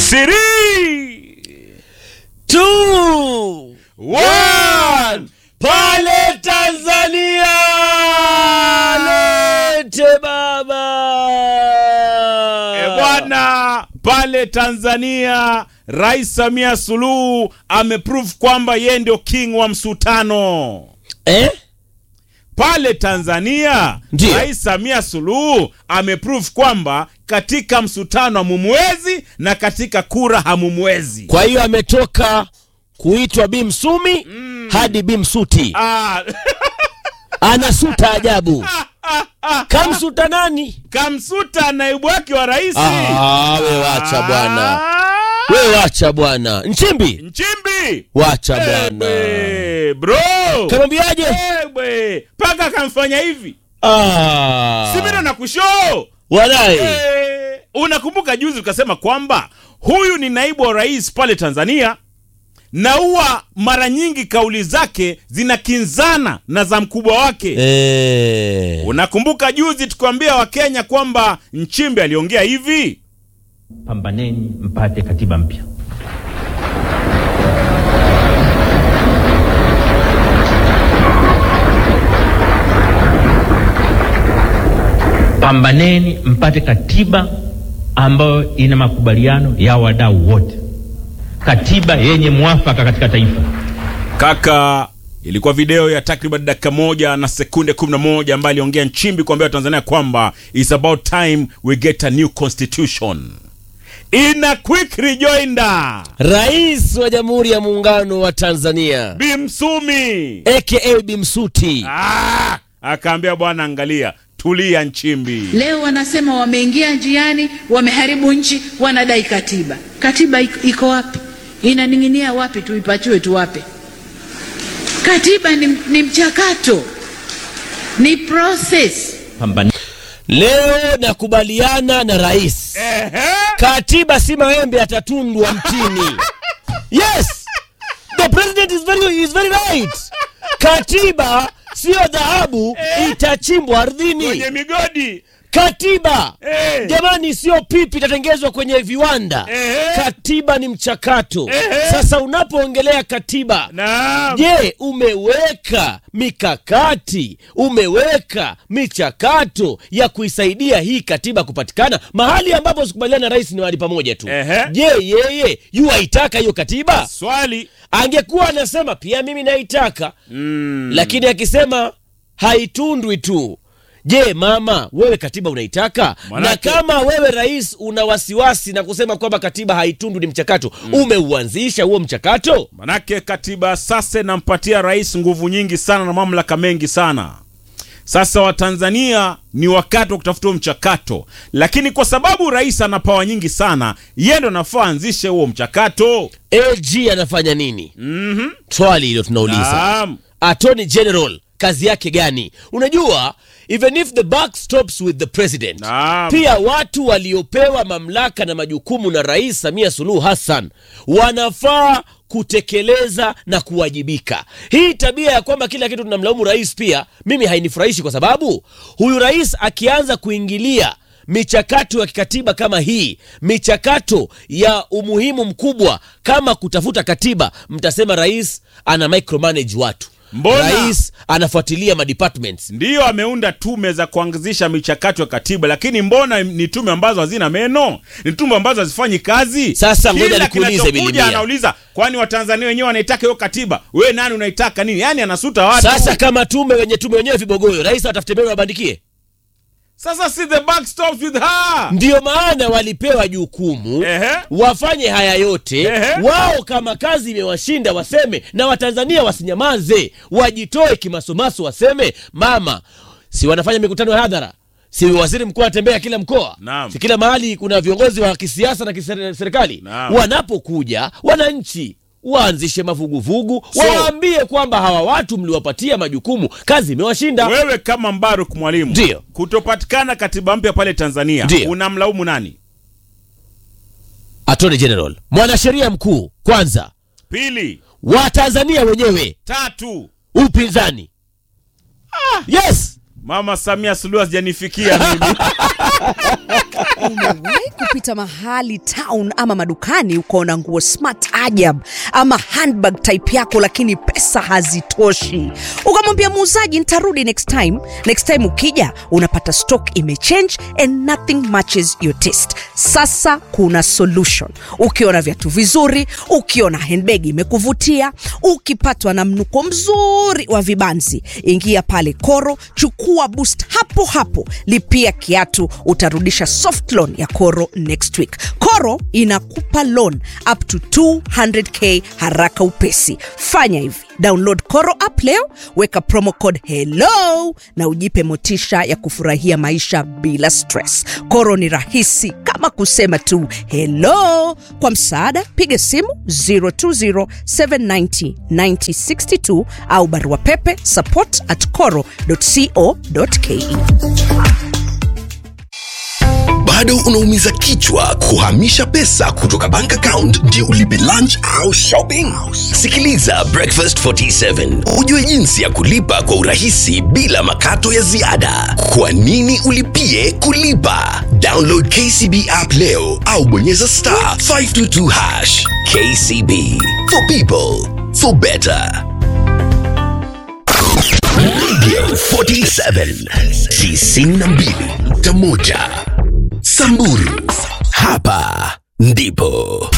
Three, Two, one. pale Tanzania lete baba E bwana, pale Tanzania Rais Samia Suluhu ameprove kwamba yeye ndio king wa msutano. eh? Pale Tanzania Ndiyo. Rais Samia Suluhu ameprove kwamba katika msutano hamumwezi na katika kura hamumwezi. Kwa hiyo ametoka kuitwa Bi Msumi hadi Bi Msuti, Ah, anasuta ajabu. Kamsuta nani? kamsuta naibu wake wa rais. Ah, we wacha bwana, Ah, we wacha bwana. Nchimbi, Nchimbi. wacha bwana. Ebwe, bro. Kamwambiaje? Ebwe, paka akamfanya hivi. Ah, Si mimi na kushoo. walai Eh, unakumbuka juzi ukasema kwamba huyu ni naibu wa rais pale Tanzania na huwa mara nyingi kauli zake zinakinzana na za mkubwa wake. eh. Unakumbuka juzi tukiwaambia Wakenya kwamba Nchimbi aliongea hivi? pambaneni mpate katiba mpya. Pambaneni mpate katiba ambayo ina makubaliano ya wadau wote, katiba yenye mwafaka katika taifa. Kaka, ilikuwa video ya takriban dakika moja na sekunde 11 ambayo aliongea Nchimbi kuambia Watanzania kwamba it's about time we get a new constitution. In a quick rejoinder, Rais wa Jamhuri ya Muungano wa Tanzania Bimsumi aka Bi Msuti ah, akaambia bwana, angalia, tulia Nchimbi. Leo wanasema wameingia njiani, wameharibu nchi, wanadai katiba. Katiba iko- iko wapi? Inaning'inia wapi? Tuipachue tuwape? Katiba ni, ni mchakato, ni process. Pambaneni leo nakubaliana na rais, Ehe. katiba si maembe atatundwa mtini. Yes, the president is very, is very right. Katiba siyo dhahabu itachimbwa ardhini. Kwenye migodi Katiba Eh. jamani, sio pipi itatengezwa kwenye viwanda. Eh. Katiba ni mchakato. Eh. Sasa unapoongelea katiba na Je, umeweka mikakati, umeweka michakato ya kuisaidia hii katiba kupatikana? Mahali ambapo sikubaliana na rais ni mahali pamoja tu. Ehe. Je, yeye yu aitaka hiyo katiba? swali Angekuwa anasema pia mimi naitaka mm. lakini akisema haitundwi tu. Je, mama, wewe katiba unaitaka? Manake- Na kama wewe rais una wasiwasi na kusema kwamba katiba haitundwi ni mchakato, umeuanzisha huo mchakato? Manake katiba sasa inampatia rais nguvu nyingi sana na mamlaka mengi sana. Sasa Watanzania ni wakati wa kutafuta huo mchakato, lakini kwa sababu rais ana pawa nyingi sana, yeye ndo anafaa anzishe huo mchakato. AG anafanya nini? Mhm. Swali hilo tunauliza. Naam. Attorney General kazi yake gani? Unajua, even if the buck stops with the president, Naam. pia watu waliopewa mamlaka na majukumu na Rais Samia Suluhu Hassan wanafaa kutekeleza na kuwajibika. Hii tabia ya kwamba kila kitu tunamlaumu rais, pia mimi hainifurahishi, kwa sababu huyu rais akianza kuingilia michakato ya kikatiba kama hii, michakato ya umuhimu mkubwa kama kutafuta katiba, mtasema rais ana micromanage watu, Mbona? rais anafuatilia madepartments. Ndiyo ameunda tume za kuanzisha michakato ya katiba, lakini mbona ni tume ambazo hazina meno? Ni tume ambazo hazifanyi kazi. Sasa ngoja Kila nikuulize, kinachokuja Bilimia. anauliza, kwani Watanzania wenyewe wanaitaka hiyo katiba? Wewe nani unaitaka nini? Yaani anasuta watu. Sasa kama tume wenye tume wenyewe vibogoyo, rais atafute meno wabandikie. Sasa si the buck stops with her. Ndiyo maana walipewa jukumu Ehe. wafanye haya yote Ehe. wao. Kama kazi imewashinda waseme, na Watanzania wasinyamaze, wajitoe kimasomaso, waseme mama, si wanafanya mikutano ya hadhara, si waziri mkuu anatembea kila mkoa, Naam. si kila mahali kuna viongozi wa kisiasa na kiserikali. Naam. Wanapokuja wananchi waanzishe mavuguvugu, So- wawaambie kwamba hawa watu mliwapatia majukumu, kazi imewashinda. Wewe kama Mbaruk mwalimu, Ndiyo. kutopatikana katiba mpya pale Tanzania, Ndiyo. unamlaumu nani? Attorney General, mwanasheria mkuu kwanza, Pili, Watanzania wenyewe, tatu, upinzani. Yes, Mama Samia Suluhu hazijanifikia mimi. Umewahi kupita mahali town ama madukani ukaona nguo smart ajab ama handbag type yako, lakini pesa hazitoshi, ukamwambia muuzaji nitarudi next time. Next time ukija unapata stock imechange and nothing matches your taste. Sasa kuna solution. Ukiona viatu vizuri, ukiona handbag imekuvutia, ukipatwa na mnuko mzuri wa vibanzi, ingia pale Koro, chukua boost hapo hapo, lipia kiatu, utarudisha soft loan ya Koro next week. Koro inakupa loan up to 200k haraka upesi. Fanya hivi, download Koro app leo, weka promo code hello na ujipe motisha ya kufurahia maisha bila stress. Koro ni rahisi kama kusema tu hello. Kwa msaada, piga simu 020790962 au barua pepe support at coro.co.ke. bado unaumiza kichwa kuhamisha pesa kutoka bank account ndio ulipe lunch au shopping sikiliza breakfast 47 ujue jinsi ya kulipa kwa urahisi bila makato ya ziada kwa nini ulipie kulipa download kcb app leo au bonyeza star 522 hash kcb for people for better radio 47 tisini na mbili nukta moja Samburu, hapa ndipo